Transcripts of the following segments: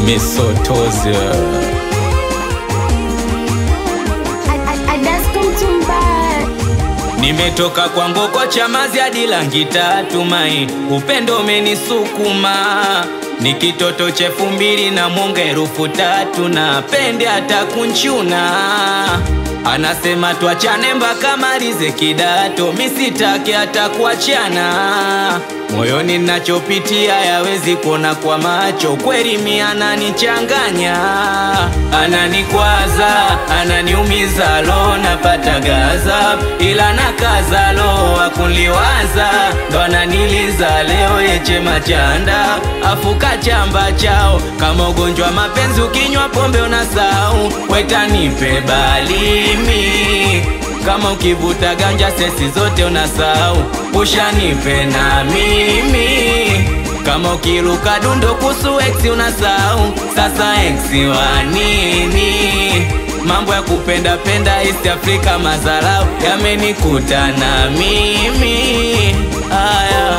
Misotozi Nimetoka kwa ngoko Chamazi hadi Langi Tatu Mai, upendo umenisukuma ni kitoto cha elfu mbili na mwonga elfu tatu na pende hata kunchuna anasema tuachane mpaka malize kidato, misitake hata kuachana. Moyoni nachopitia yawezi kuona kwa macho, kweli mi ananichanganya, ananikwaza, ananiumiza, lo napata gaza, ila nakaza, lo akunliwaza, ndo ananiliza leo yeche machanda, afuka chamba chao kama ugonjwa mapenzi, ukinywa pombe unasau, wetanipe balimi kama ukivuta ganja sesi zote unasahau, ushanipe na mimi. Kama ukiruka dundo kusu ex unasahau, sasa ex wa nini? Mambo ya kupenda penda East Africa, mazarau yamenikuta na mimi aya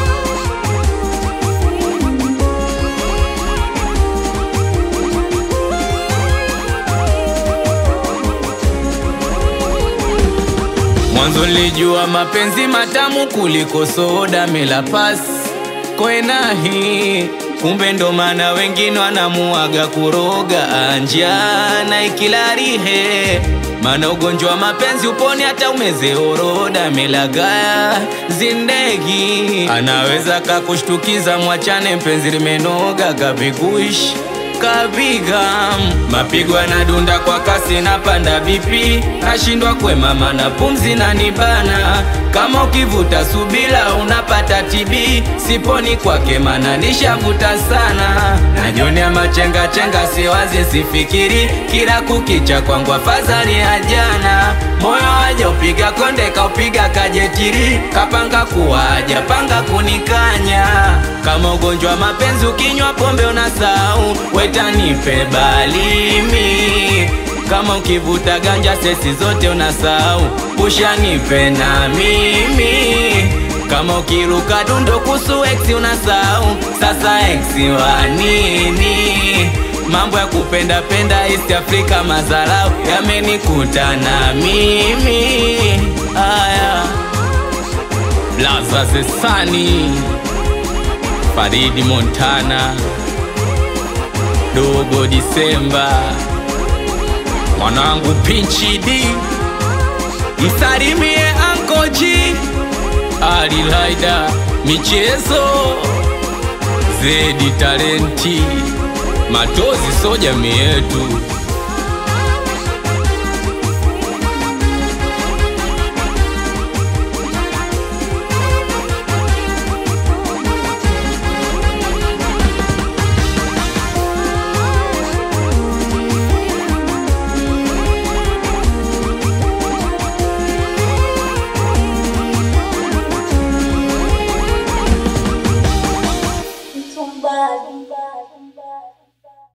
Mwanzo nilijua mapenzi matamu kuliko soda mela pas kwenahi, kumbe ndo maana wengine wanamuaga kuroga anjana ikilarihe, maana ugonjwa wa mapenzi uponi hata umeze oroda melagaya zindegi, anaweza kakushtukiza, mwachane mpenzi limenoga kabiguishi kapiga mapigo yanadunda kwa kasi, napanda vipi, nashindwa kwemama na pumzi na nibana. Kama ukivuta subila unapata TB, siponi kwake mana nishavuta sana. Najionea machenga chenga, siwazi sifikiri, kila kukicha kwangu afadhali ya jana. Moyo waja upiga konde, kaupiga kajetiri, kapanga kuwaja panga kunikanya. Kama ugonjwa mapenzi, ukinywa pombe unasahau wetanipe balimi kama ukivuta ganja sesi zote unasahau, ushanipe na mimi. Kama ukiruka dundo kusu ex unasahau, sasa ex wa nini? Mambo ya kupenda penda East Africa, mazarau yamenikuta na mimi aya Blaza Zesani Faridi Montana Dogo Disemba, mwanangu Pinchi D, msalimie Anko G, Ali Laida, michezo Zedi Talenti, Matozi so jamii yetu.